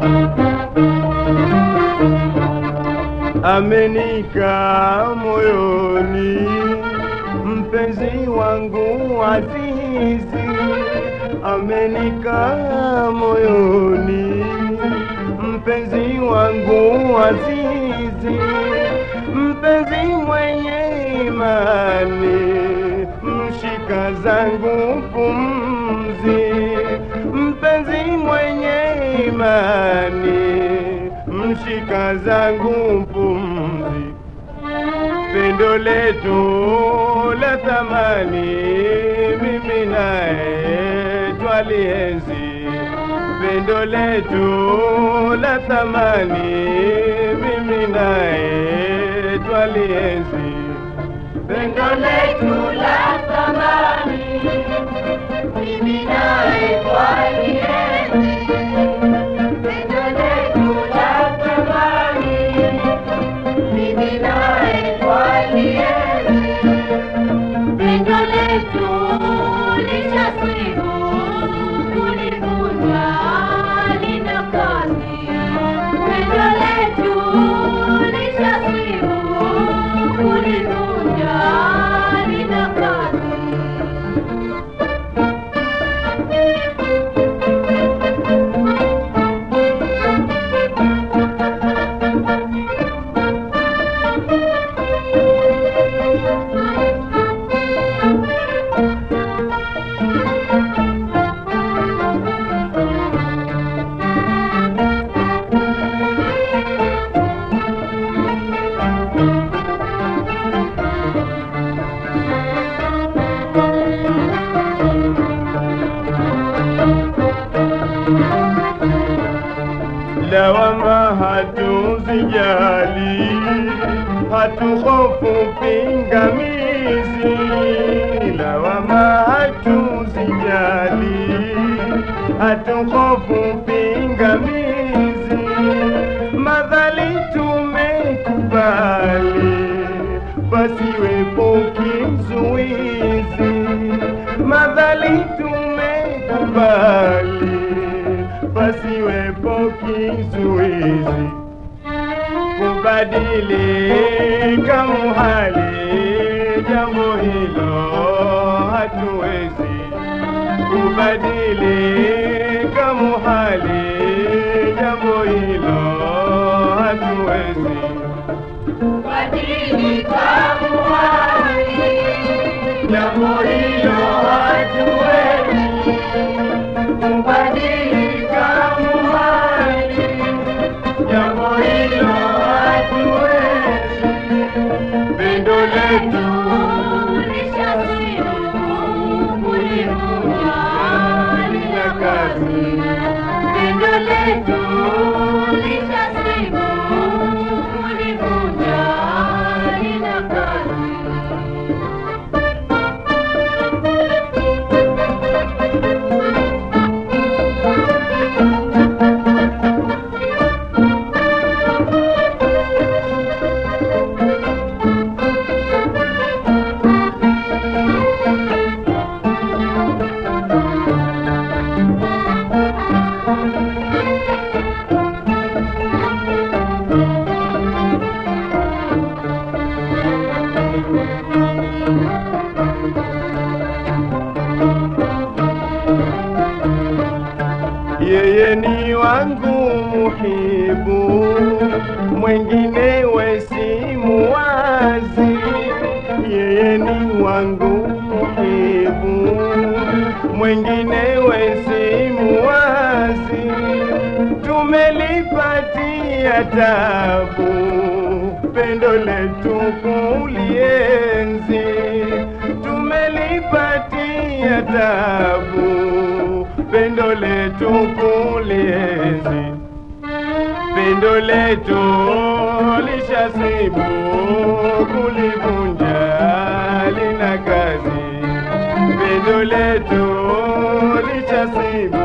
amenika moyoni mpenzi wangu azizi amenika moyoni mpenzi wangu azizi mpenzi mwenye imani mshika zangu pumzi mpenzi mwenye imani mshika zangu pumzi pendo letu la thamani mimi naye twalienzi pendo letu la thamani mimi naye twalienzi Pendo letu la thamani, mimi nawe twalienzi. Pendo letu la thamani, mimi nawe twalienzi. Pendo letu lishasibu kulivunja lina kazi. Pendo letu lishasibu kulivunja lina kazi. lawama hatuzijali, hatuhofu pingamizi. Lawama hatuzijali, hatuhofu pingamizi. Madhali tumekubali, pasiwepo kizuizi. Madhali tumekubali pasiwepo kizuizi kubadilika muhali, jambo hilo hatuwezi kubadilika muhali, jambo hilo hatuwezi Badilika muhali, jambo hilo hatuwezi kubadilika muhali, jambo hilo hatuwezi pendo letu lishasibu kulivunja lina kazi. Pendo letu lishasibu kulivunja lina kazi. yeye ni wangu muhibu, mwengine wesimu wazi. Yeye ni wangu muhibu, mwengine wesimu wazi. Tumelipatia tabu, pendo letu kulienzi. Tumelipatia tabu, pendo letu kulienzi pendo letu lishasibu kulivunja lina kazi pendo letu lishasibu